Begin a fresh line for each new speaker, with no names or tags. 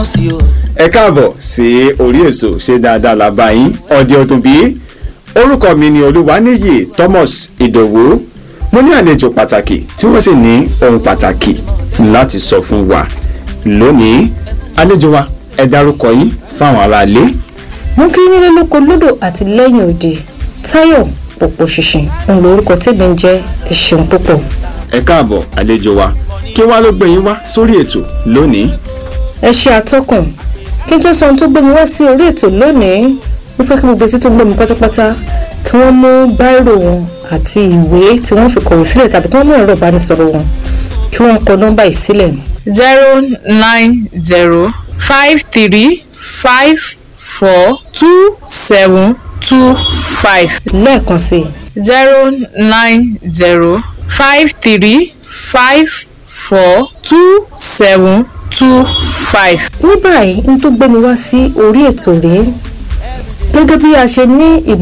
sí o.
ẹ káàbọ̀ sí orí èso ṣe dáadáa la bá yín ọdẹ ọdún bíi orúkọ mi ni olúwaníyì thomas ìdòwú mo ní àlejò pàtàkì tí wọ́n sì ní ohun pàtàkì láti sọ fún wa lónìí àlejò wa ẹ dárúkọ yín fáwọn aráalé.
mú kí nílé lóko lódò àti lẹ́yìn òde táyọ̀ pòpò ṣìnṣìn òun lórúkọ tèmi ń jẹ́ ẹ ṣeun púpọ̀.
ẹ káàbọ̀ àlejò wa kí wá ló gbé yín wá sórí ètò lónìí.
ẹ ṣe àtọkùn kí n tó sọ ohun tó gbé mi wá sí orí ètò lónìí mo fẹ́ kí gbogbo etí tó gbé mi pátápátá kí wọ́n mú báírò wọn àti ìwé tí wọ́n fi kọ̀wé sílẹ̀ tàbí kí wọ́n mú ẹ̀rọ ìbánisọ̀rọ̀ wọn kí wọ́n kọ nọ́mbà yìí sílẹ̀.
zero nine zero five three five four two seven two five
lẹ́ẹ̀kan sí i
zero nine zero five three five four two seven two five.
ní báyìí n tó gbé mi wá sí orí ètò rèé gẹ́gẹ́ bí a ṣe ní ìmọ̀